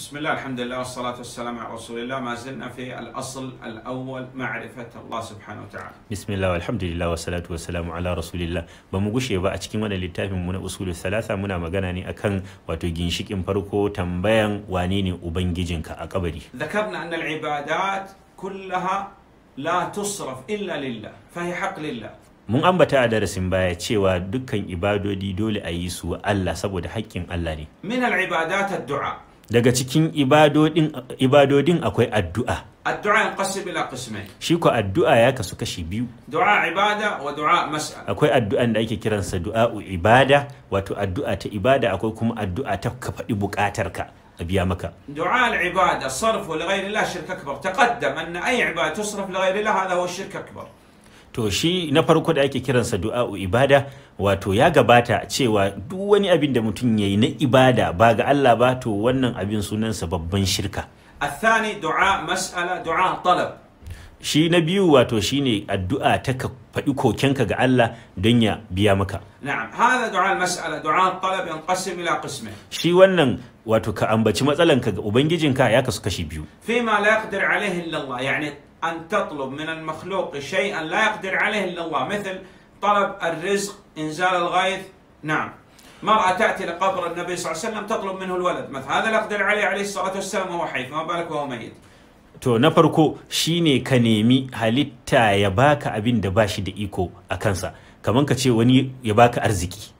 بسم الله الحمد لله والصلاة والسلام على رسول الله ما زلنا في الأصل الأول معرفة الله سبحانه وتعالى bismillah alhamdulillah wa salatu wa salamu ala rasulillah ba mu gushe ba a cikin wannan littafin mu na usulul salasa muna magana ne akan wato ginshikin farko tambayan wane ne ubangijinka a kabari ذكرنا أن العبادات كلها لا تصرف إلا لله فهي حق لله mun ambata a darasin baya cewa dukkan ibadodi dole a yi su wa Allah saboda haƙƙin Allah ne من العبادات الدعاء daga cikin ibadodin ibadodin akwai addu'a الدعاء ينقسم إلى قسمين shi ko addu'a ya kasu kashi biyu دعاء عبادة ودعاء مسألة akwai addu'an da ake kiransa du'a'u ibada wato addu'a ta ibada akwai kuma addu'a ta ka faɗi buƙatarka a biya maka دعاء العبادة صرف لغير الله شرك أكبر تقدم أن أي عبادة تصرف لغير الله هذا هو الشرك أكبر to shi na farko da ake kiransa du'a'u ibada wato ya gabata cewa duk wani abin da mutum ya yi na ibada ba ga Allah ba to wannan abin sunansa babban shirka الثاني دعاء مسألة دعاء طلب shi na biyu wato shine addu'a ta ka faɗi kokenka ga Allah don ya biya maka نعم هذا دعاء المسألة دعاء الطلب ينقسم إلى قسمين shi wannan wato ka ambaci matsalanka ga ubangijinka ya kasu kashi biyu فيما لا يقدر عليه إلا الله يعني أن تطلب من المخلوق شيئا لا يقدر عليه إلا الله مثل طلب الرزق إنزال الغيث نعم مرأة تأتي لقبر النبي صلى الله عليه وسلم تطلب منه الولد مثلا هذا لا يقدر عليه عليه الصلاة والسلام وهو حي فما بالك وهو ميت to na farko shine ka nemi halitta ya baka abin da ba shi da iko a kansa kamar ka ce wani ya baka arziki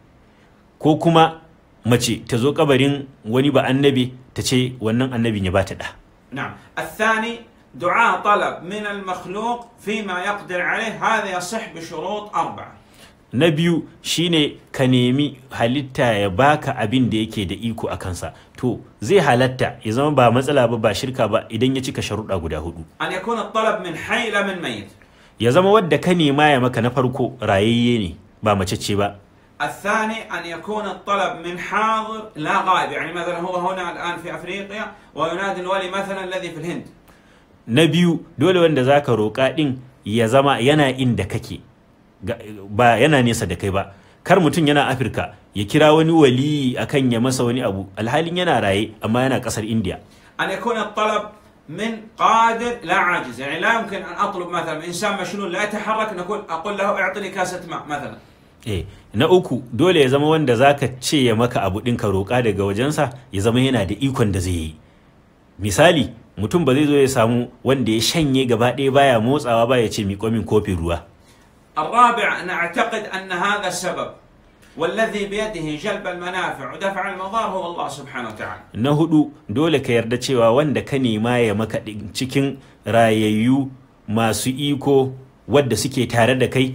ko kuma mace ta zo kabarin wani ba annabi ta ce wannan annabin ya bata da نعم الثاني دعاء طلب من المخلوق فيما يقدر عليه هذا يصح بشروط أربعة na biyu shine ka nemi halitta ya baka abin da yake da iko a kansa to zai halatta ya zama ba matsala ba ba shirka ba idan ya cika sharuɗa guda hudu أن يكون الطلب من حي لا من ميت ya zama wadda ka nema ya maka na farko rayayye ne ba macece ba الثاني أن يكون الطلب من حاضر لا غائب يعني مثلا هو هنا الآن في أفريقيا وينادي الولي مثلا الذي في الهند na biyu dole wanda za ka roƙa ɗin ya zama yana inda kake Ga- ba yana nesa da kai ba kar mutum yana afirka ya kira wani wali akan ya masa wani abu alhalin yana raye amma yana ƙasar indiya أن يكون الطلب من قادر لا عاجز يعني لا يمكن أن أطلب مثلا من إنسان مشلول لا يتحرك نقول أقول له اعطني كاسة ماء مثلا eh na uku dole ya zama wanda za ka ce ya maka abu ɗin ka roƙa daga wajensa ya zama yana da ikon da zai yi misali mutum ba zai zo ya samu wanda ya shanye gaba ɗaya baya motsawa ba ya ce miƙo min kofin ruwa الرابع أن أعتقد أن هذا السبب والذي بيده جلب المنافع ودفع المضار هو الله سبحانه وتعالى na hudu dole ka yarda cewa wanda ka nema ya maka ɗin cikin rayayyu masu iko wadda suke tare da kai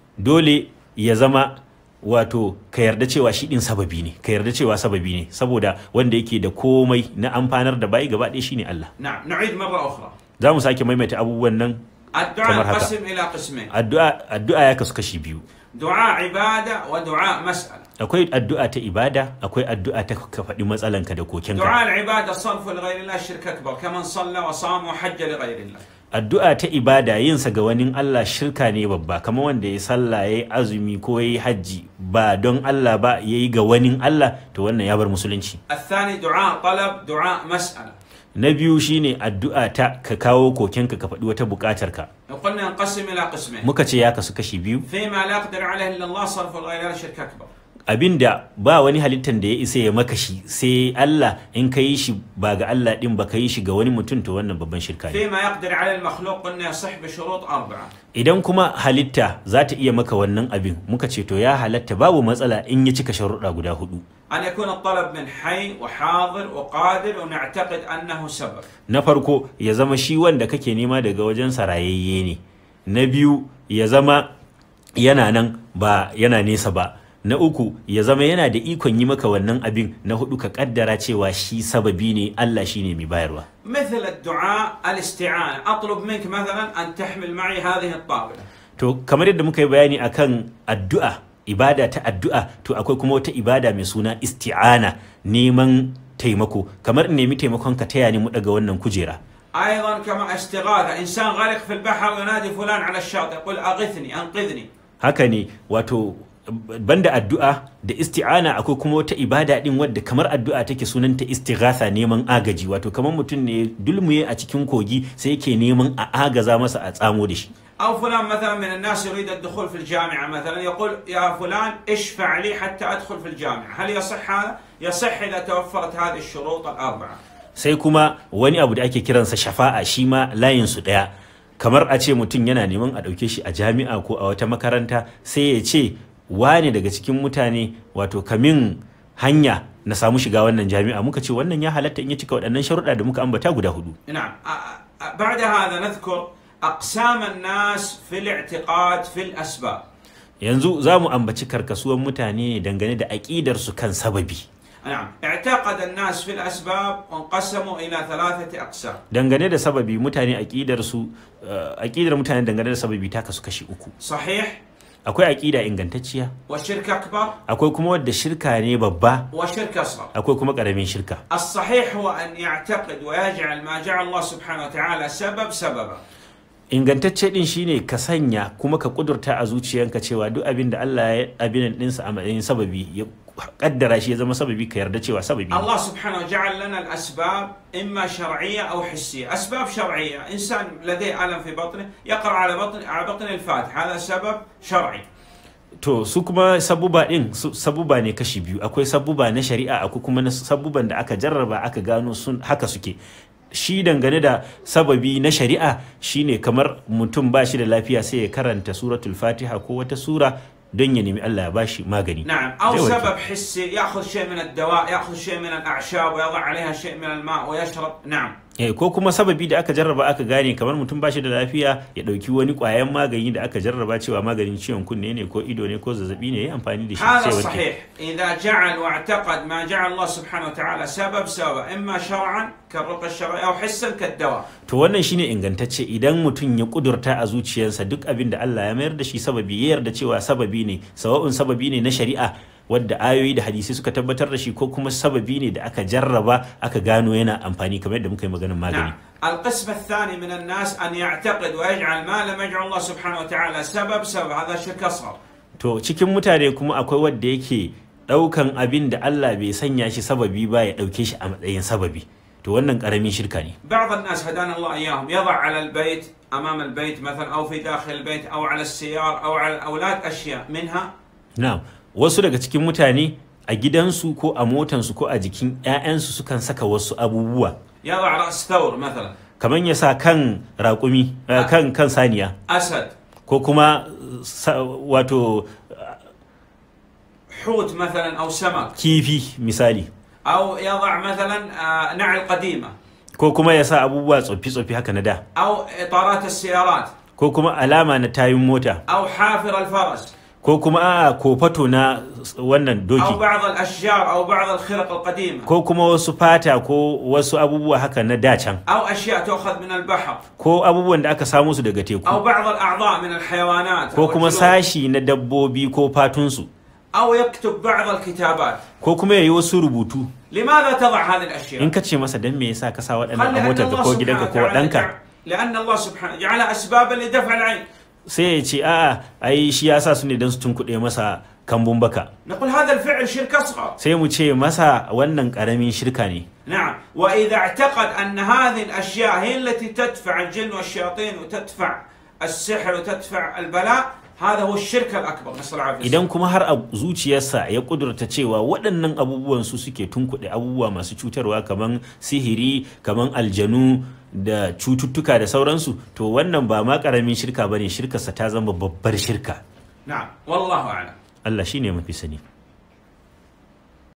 dole ya zama wato ka yarda cewa shi ɗin sababi ne ka yarda cewa sababi ne saboda wanda yake da komai na amfanar da bayi gaba ɗaya shine Allah نعم نعيد مرة أخرى za mu sake maimaita abubuwan nan الدعاء كما هذا. ينقسم إلى قسمين addu'a addu'a ya kasu kashi biyu دعاء عبادة ودعاء مسألة akwai addu'a ta ibada akwai addu'a ta ka faɗi matsalanka da kokenka دعاء العبادة صرف لغير الله شرك أكبر كمن صلى وصام وحج لغير الله addu'a ta ibada yinsa ga wani Allah shirka ne babba kamar wanda ya sallah ya yi azumi ko ya yi hajji ba don Allah ba ya yi ga wani Allah to wannan ya bar musulunci الثاني دعاء طلب دعاء مسألة na biyu shine addu'a ta ka kawo kokenka ka faɗi wata buƙatar ka وقلنا ينقسم إلى قسمين muka ce ya kasu kashi biyu فيما لا يقدر عليه إلا الله صرف لغير الله شرك أكبر abinda ba wani halittan da ya isa ya maka shi sai Allah in ka yi shi ba ga Allah din ba ka yi shi ga wani mutum to wannan babban shirka ne فيما يقدر عليه المخلوق قلنا يصح بشروط أربعة idan kuma halitta za ta iya maka wannan abin muka ce to ya halatta babu matsala in ya cika sharuɗa guda hudu أن يكون الطلب من حي وحاضر وقادر ونعتقد أنه سبب na farko ya zama shi wanda kake nema daga wajen sarayayye ne na biyu ya zama yana nan ba yana nesa ba na uku ya zama yana da ikon yi maka wannan abin na hudu ka kaddara cewa shi sababi ne Allah shine mai bayarwa مثل الدعاء الاستعانة أطلب منك مثلا أن تحمل معي هذه الطاولة to kamar yadda muka yi bayani akan addu'a ibada ta addu'a to akwai kuma wata ibada mai suna isti'ana neman taimako kamar in nemi taimakon ka taya ni mu daga wannan kujera أيضا كما استغاثة إنسان غرق في البحر ينادي فلان على الشاطئ يقول أغثني أنقذني haka ne wato banda addu'a da isti'ana akwai kuma wata ibada din wadda kamar addu'a take sunanta istighatha neman agaji wato kamar mutum ne dulmuye a cikin kogi sai yake neman a agaza masa a tsamo da shi أو فلان مثلا من الناس يريد الدخول في الجامعة مثلا يقول يا فلان اشفع لي حتى أدخل في الجامعة هل يصح هذا؟ يصح إذا توفرت هذه الشروط الأربعة sai kuma wani abu da ake kiransa shafa'a shi ma layin su daya kamar a ce mutum yana neman a ɗauke shi a jami'a ko a wata makaranta sai ya ce wane daga cikin mutane wato kamin hanya na samu shiga wannan jami'a muka ce wannan ya halatta in ya cika waɗannan sharuɗa da muka ambata guda hudu نعم أ- أ- بعد هذا نذكر أقسام الناس في الاعتقاد في الأسباب yanzu za mu ambaci karkasuwan mutane dangane da aƙidarsu kan sababi نعم اعتقد الناس في الأسباب وانقسموا إلى ثلاثة أقسام dangane da sababi mutane aƙidarsu eh, aƙidar mutane dangane da sababi ta kasu kashi uku صحيح akwai aƙida ingantacciya وشرك أكبر akwai kuma wadda shirka ne babba وشرك أصغر akwai kuma ƙaramin shirka الصحيح هو أن يعتقد ويجعل ما جعل الله سبحانه وتعالى سبب سببا ingantacce din shine ka sanya kuma ka kudurta a zuciyanka cewa duk abin da Allah ya abin ɗinsa a matsayin sababi ya kaddara shi ya zama sababi ka yarda cewa sababi ne. الله سبحانه جعل لنا الأسباب إما شرعية أو حسية أسباب شرعية إنسان لديه ألم في بطنه يقرأ على بطن على بطن الفاتحة هذا سبب شرعي to su kuma sabuba din su- sabuba ne kashi biyu akwai sabuba na shari'a akwai kuma na sabuban da aka jarraba aka gano sun haka suke shi dangane da sababi na shari'a shine kamar mutum ba shi da lafiya sai ya karanta suratul fatiha ko wata sura don ya nemi Allah ya bashi magani نعم أو zai warke. سبب حسي يأخذ شيء من الدواء يأخذ شيء من الأعشاب ويضع عليها شيء من الماء ويشرب نعم Eh, ko kuma sababi da aka jarraba aka gane kamar mutum ba shi da lafiya ya ɗauki wani ƙwayan magani da aka jarraba cewa maganin ciwon kunne ne ko ido ne ko zazzabi ne ya yi amfani da shi هذا sai warke. صحيح إذا جعل واعتقد ما جعل الله سبحانه وتعالى سبب سبب إما شرعا كالرقى الشرعي أو حسا كالدواء to wannan shine ingantacce idan mutum ya kudurta a zuciyarsa duk abin da Allah ya mayar da shi sababi ya yarda cewa sababi ne sawa'un sababi ne na shari'a wadda ayoyi da hadisi suka tabbatar da shi ko kuma sababi ne da aka jarraba aka gano yana amfani kamar yadda muka yi maganin magani نعم القسم الثاني من الناس أن يعتقد ويجعل ما لم يجعل الله سبحانه وتعالى سبب سبب هذا شرك أصغر to cikin mutane kuma akwai wanda yake daukan abin da Allah bai sanya shi sababi ba ya dauke shi a matsayin sababi to wannan karamin shirka ne بعض الناس هدانا الله إياهم يضع على البيت أمام البيت مثلا أو في داخل البيت أو على السيارة أو على الأولاد أشياء منها na'am wasu daga cikin mutane a gidansu ko a motansu ko a jikin 'ya'yansu sukan saka wasu abubuwa يضع رأس ثور مثلا kamar ya sa kan raƙumi eh, kan kan saniya أسد ko kuma sa- wato حوت مثلا أو سمك kifi misali أو يضع مثلا آه، نعل قديمة ko kuma ya sa abubuwa tsoffi-tsoffi haka na da أو إطارات السيارات ko kuma alama na tayun mota أو حافر الفرس ko kuma a kofato na wannan أو doki بعض الأشجار أو بعض الخرق القديمة ko kuma wasu fata ko wasu abubuwa haka na dacan أو أشياء تؤخذ من البحر ko abubuwan da aka samu su daga teku أو بعض الأعضاء من الحيوانات ko أو kuma الجلود. sashi na dabbobi ko fatunsu أو يكتب بعض الكتابات ko kuma ya yi wasu rubutu لماذا تضع هذه الأشياء؟ in ka ce masa dan me yasa ka sa waɗannan a خلي أن motarka الله ko سبحانه gidanka ko وتعالى ɗanka جعل- لأن الله سبحانه جعل أسبابا لدفع العين sai ya ce a'a ai shi ya sa su ne don su tunkuɗe masa kambun baka نقول هذا الفعل شرك أصغر sai mu ce masa wannan ƙaramin shirka ne نعم وإذا اعتقد أن هذه الأشياء هي التي تدفع الجن والشياطين وتدفع السحر وتدفع البلاء هذا هو الشرك الأكبر نسأل الله العافية idan kuma har a zuciyarsa ya kudurta cewa waɗannan abubuwan su suke tunkuɗe abubuwa masu cutarwa kamar sihiri kamar aljanu da cututtuka da sauransu to wannan ba ma ƙaramin shirka bane shirkarsa ta zama babbar shirka نعم والله أعلم Allah shine mafi sani